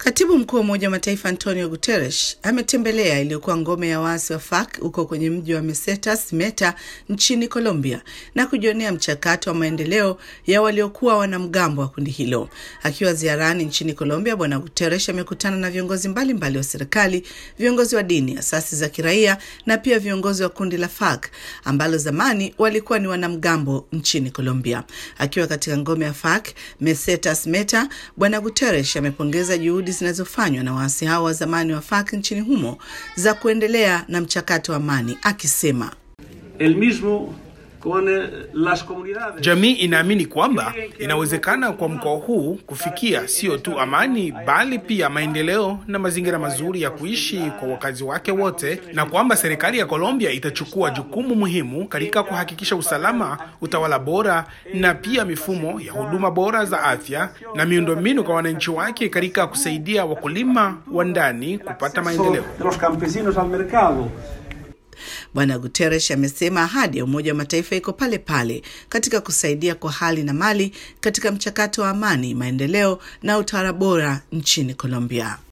Katibu mkuu wa Umoja wa Mataifa Antonio Guterres ametembelea iliyokuwa ngome ya waasi wa FARC huko kwenye mji wa Mesetas Meta nchini Colombia na kujionea mchakato wa maendeleo ya waliokuwa wanamgambo wa kundi hilo. Akiwa ziarani nchini Colombia, Bwana Guterres amekutana na viongozi mbalimbali mbali wa serikali, viongozi wa dini, asasi za kiraia na pia viongozi wa kundi la FARC ambalo zamani walikuwa ni wanamgambo nchini Colombia. Akiwa katika ngome ya FARC Mesetas Meta, Bwana Guterres amepongeza juhudi zinazofanywa na waasi hao wa zamani wa FARC nchini humo za kuendelea na mchakato wa amani, akisema El mismo con las comunidades. Jamii inaamini kwamba inawezekana kwa mkoa huu kufikia sio tu amani bali pia maendeleo na mazingira mazuri ya kuishi kwa wakazi wake wote, na kwamba serikali ya Colombia itachukua jukumu muhimu katika kuhakikisha usalama, utawala bora na pia mifumo ya huduma bora za afya na miundombinu kwa wananchi wake katika kusaidia wakulima wa ndani kupata maendeleo. De los campesinos al mercado. Bwana Guterres amesema ahadi ya Umoja wa Mataifa iko pale pale katika kusaidia kwa hali na mali katika mchakato wa amani, maendeleo na utawala bora nchini Colombia.